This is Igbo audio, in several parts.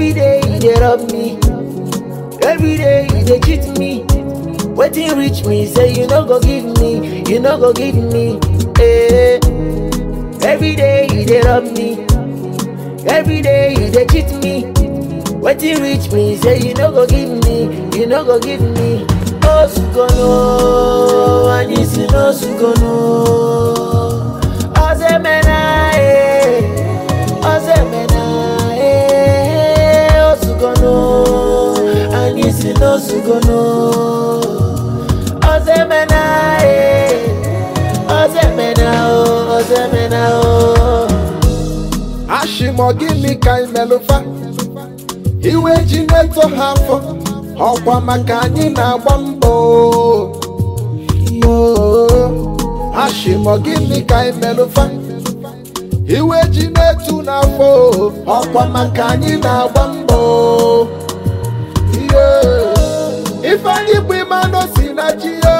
Every day he dey rob me. Every day he dey cheat me. Wetin reach me say you no go give me, you no go give me. Eh. Every day he dey rob me. Every day he dey cheat me. Wetin reach me say you no go give me, you no go give me. Osukono, anyị si n'osukono. Ozemena eh, ozemena eh, osukono, anyị si n'osukono. Ozemena eh, ozemena oh, ozemena oh. ashịmọ gịnị ka imelụfa iwe ji na-eto ha afọ ọkwa maka anyị na-agba mbọ ashịmọ gịnị ka imelụfa iwe ji na-etu n'afọ ọkwa maka anyị na-agba mbọ Yeah. ifeanyị bụ ịmanụ si na chi ya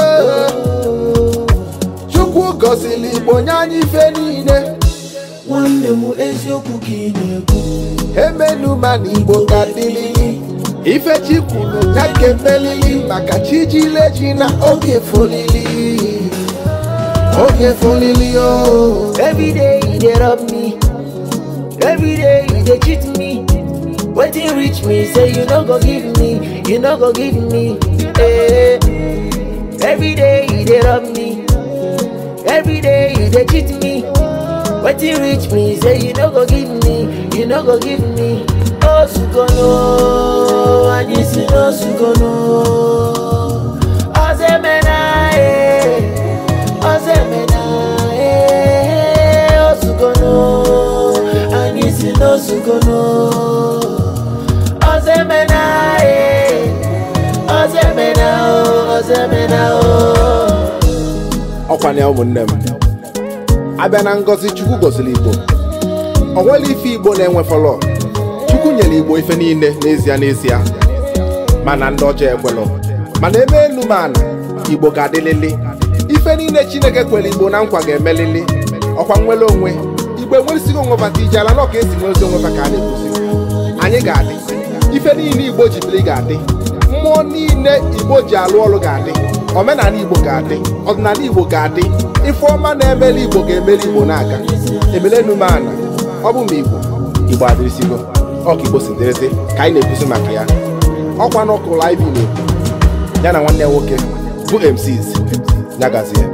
chukwu gọziri igbo nye anyị ife niile nwanne m eziokwu ka ị na-ekwu emenu mana igbo ka dịlili ife chi kwuru ya ka emelili maka chi jile ji na oge folili oge folili o every day he dey rob me every day he dey cheat me wetin reach me say you no go give me you no go give me eh. every day he dey rob me every day he dey cheat me wetin reach me say you no go give me you no go give me osukono anyị si n'osukono ozemena eh. ozemena eh. osukono anyị si n'osukono ozemena eh. ozemena oh, ozemena oh. ọkwana ya ụmụnne m abịa na ngọzi chukwu gọziri igbo o nwere ife igbo na-enwe fọlọ chukwu nyere igbo ife niile n'ezie n'ezie mana ndị ọjọọ ekwelọ mana ebe elu mana igbo ga-adịlịlị ife niile chineke kwere igbo na nkwa ga-emelịlị ọkwa nwere onwe igbo enweresighị onwe fata ije ala nọ ka esi nwezi onwe fa ka a na-ekwuzi anyị ga-adị ife niile igbo ji biri ga-adị mmụọ niile igbo ji alụ ọrụ ga-adị omenala igbo ga-adị ọdịnala igbo ga-adị ife ọma na-emeli igbo ga-emeli igbo na-aga emelenumana ọ bụ ma igbo igbo adịrịsigo ọka igbo si dịrịsị ka anyị na-ekwuzi maka ya ọkwa n'ọkụ live na-ekwu ya na nwanne ya nwoke bụ MCs nyagazie